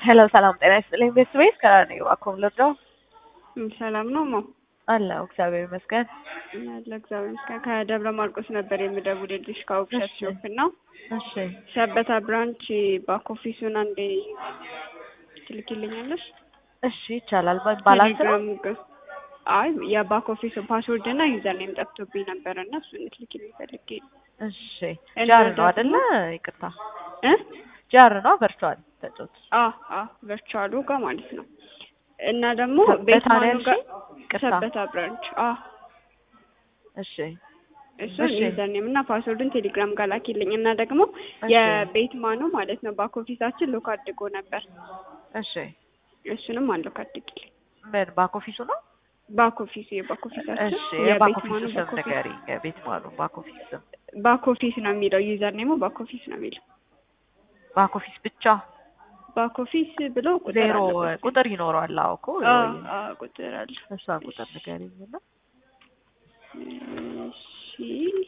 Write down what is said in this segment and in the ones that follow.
ሄሎ ሰላም ጤና ይስጥልኝ ቤተሰቤት ከራር ነኝ እባክዎን ልርዳው? ሰላም ነው ማ አለሁ እግዚአብሔር ይመስገን። ያለ እግዚአብሔር ይመስገን። ከደብረ ማርቆስ ነበር የምደውልልሽ ከውብሸት እሺ። ሾፕ ነው። እሺ ሰበታ ብራንች ባክ ኦፊሱን አንዴ ትልኪልኛለሽ? እሺ ይቻላል። ባ- ባላንስ ነው? ቴሌግራም ግ- አይ የባክ ኦፊሱ ፓስወርድ እና ዩዘር ኔም ጠፍቶብኝ ነበረ እና እሱን ልትልኪልኝ ፈልጌ ነው። እሺ እና ጃር ነው ደግሞ- አይደለ? ይቅርታ እ ጃር ነው ቨርቹዋል ተጫወት አ አ ቨርቹዋሉ ጋር ማለት ነው። እና ደግሞ ሰበታ ቤት ነው ማኑ ጋር ያልሽኝ? ይቅርታ ሰበታ ብራንች አ እሺ እሱን እሺ። ዩዘር ኔም እና ፓስወርድን ቴሌግራም ጋር ላኪልኝ እና ደግሞ እሺ። የቤት ማኑ ማለት ነው ባክ ኦፊሳችን ሎክ አድርጎ ነበር። እሺ እሱንም አንሎክ አድርጊልኝ። ምን ባክ ኦፊሱ ነው? ባክ ኦፊሱ የባክ ኦፊሳችን እሺ የባክ የቤት ኦፊሱ ማኑ ስም ባክ ኦፊስ ንገሪኝ። የቤት ማኑ ባክ ኦፊስ ስም ባክ ኦፊስ ነው የሚለው ዩዘር ኔሙ ባክ ኦፊስ ነው የሚለው ባክ ኦፊስ ብቻ ባክ ኦፊስ ብሎ ቁጥር ዜሮ አለበት። ቁጥር ይኖረዋል። አዎ እኮ አ አ ቁጥር አለ። እሷን ቁጥር ንገሪኝ እና እሺ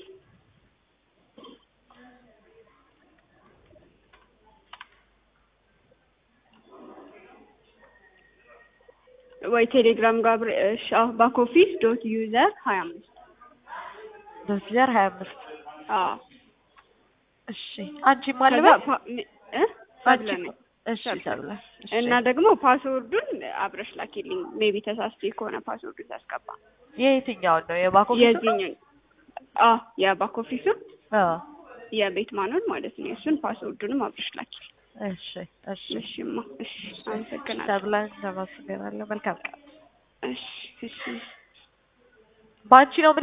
ወይ ቴሌግራም ጋር አብሬ እሺ አዎ ባክ ኦፊስ ዶት ዩዘር ሀያ አምስት ዶሲዘር ሀያ አምስት አዎ እሺ አንቺ ከዛ ማለበት ፓ- ሚ- እ ሰብለ ነኝ። እሺ ተብለ እሺ እና ደግሞ ፓስወርዱን አብረሽ ላኪልኝ። ሜቢ ተሳስቼ ከሆነ ፓስወርዱን ታስገባ የየትኛውን ነው የባክ ኦፊሱ ነው? የዚህኛው አ የባክ ኦፊሱ አዎ የቤት ማኑን ማለት ነው። እሱን ፓስወርዱንም አብረሽ ላኪልኝ። እሺ እሺ እሺማ እሺ አመሰግናለሁ። ተብለ ተመስገናለሁ። መልካም ቀን። እሺ እሺ በአንቺ ነው